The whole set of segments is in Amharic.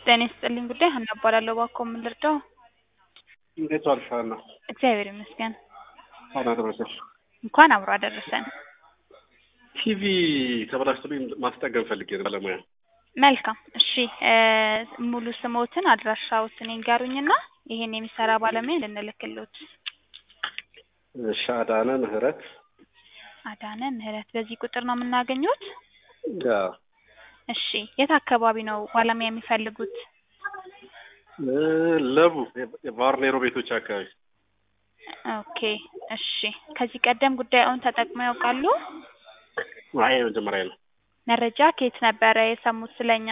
ጤና ይስጥልኝ ጉዳይ ሀና እባላለሁ። እባክዎ ምን ልርዳው? እንዴት ዋልሽ ሀና? እግዚአብሔር ይመስገን። ሀና ደረሰሽ? እንኳን አብሮ አደረሰን። ቲቪ ተበላሽቶብኝ ማስጠገን ፈልጌ ነው ባለሙያ። መልካም እሺ እ ሙሉ ስሞትን አድራሻዎትን ይንገሩኝና ይሄን የሚሰራ ባለሙያ ልንልክሎት። እሺ አዳነ ምህረት አዳነ ምህረት በዚህ ቁጥር ነው የምናገኙት? ያ እሺ የት አካባቢ ነው ባለሙያ የሚፈልጉት? እ ለቡ የቫርኔሮ ቤቶች አካባቢ ኦኬ እሺ ከዚህ ቀደም ጉዳዩን ተጠቅመው ያውቃሉ? አይ መጀመሪያ ነው። መረጃ ከየት ነበረ የሰሙት ስለኛ?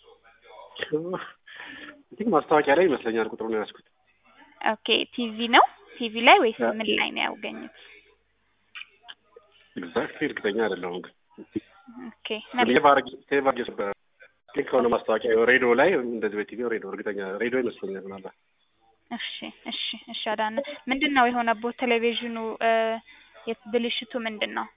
ቲንክ ማስታወቂያ ላይ ይመስለኛል ቁጥሩን የያዝኩት። ኦኬ ቲቪ ነው ቲቪ ላይ ወይስ ምን ላይ ነው ያገኙት? ኤግዛክትሊ እርግጠኛ አይደለሁም ግን ኦኬ ሴቭ አድርጌ ሴቭ አድርጌ ነበር። ቲንክ ከሆነ ማስታወቂያ ሬዲዮ ላይ እንደዚህ በቲቪ ሬዲዮ እርግጠኛ ሬዲዮ ይመስለኛል ምናልባት እሺ እሺ እሺ አዳነ ምንድን ነው የሆነቦት ቴሌቪዥኑ እ የት- ብልሽቱ ምንድን ነው?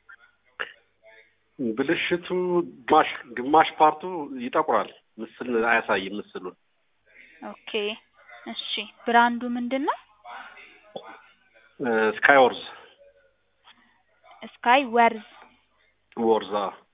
ብልሽቱ ግማሽ ግማሽ ፓርቱ ይጠቁራል። ምስል አያሳይም ምስሉን። ኦኬ እሺ ብራንዱ ምንድን ነው? ስካይ ወርዝ ስካይ ወርዝ ወርዛ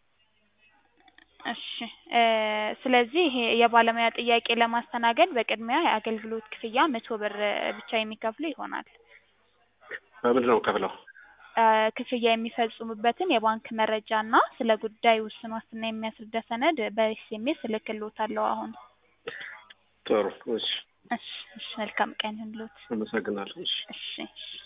እሺ እ ስለዚህ ይሄ የባለሙያ ጥያቄ ለማስተናገድ በቅድሚያ የአገልግሎት ክፍያ መቶ ብር ብቻ የሚከፍሉ ይሆናል። በምንድን ነው ከፍለው? እ ክፍያ የሚፈጽሙበትን የባንክ መረጃ እና ስለ ጉዳዩ ውስን ዋስትና የሚያስረዳ ሰነድ በኤስኤምኤስ እልክልዎታለሁ አሁን። ጥሩ እሺ፣ እሺ እሺ መልካም ቀን ይሁንልዎት። አመሰግናለሁ። እሺ እሺ እሺ